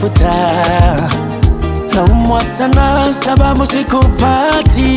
kutafuta, naumwa sana sababu sikupati.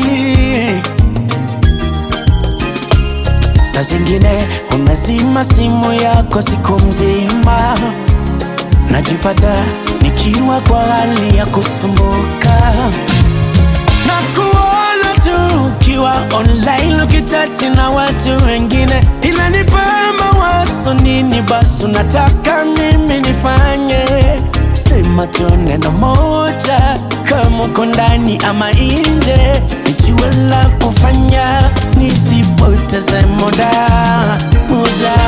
Saa zingine unazima simu yako siku mzima, najipata nikiwa kwa hali ya kusumbuka na kuona tu ukiwa online ukichati na watu wengine, inanipa mawazo. Nini basi unataka mimi nifanye? Sema tu neno moja, kama uko ndani ama nje, nijiwe la kufanya, nisipoteze muda muda.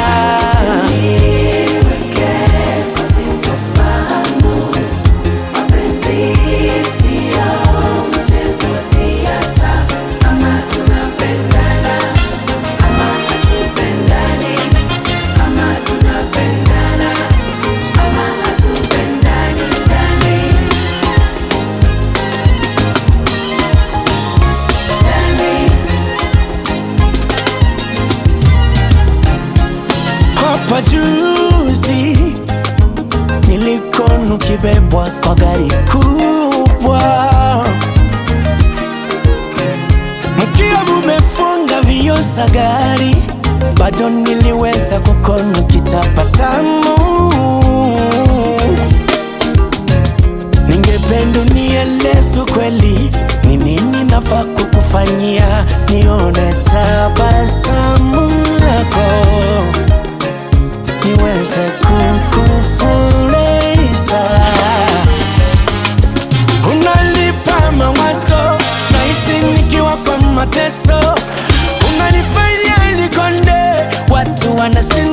Hapa juzi nilikonu kibebwa kwa gari kubwa, mkiwa mumefunga vioo za gari, bado niliweza kukonu kitabasamu. Ningependa unieleze kweli, ni nini nafaa kukufanyia nione tabasamu lako niweze kukufurahisha. Unalipa mawazo, nahisi nikiwa kwa mateso, unanifanya nikonde, watu wanasema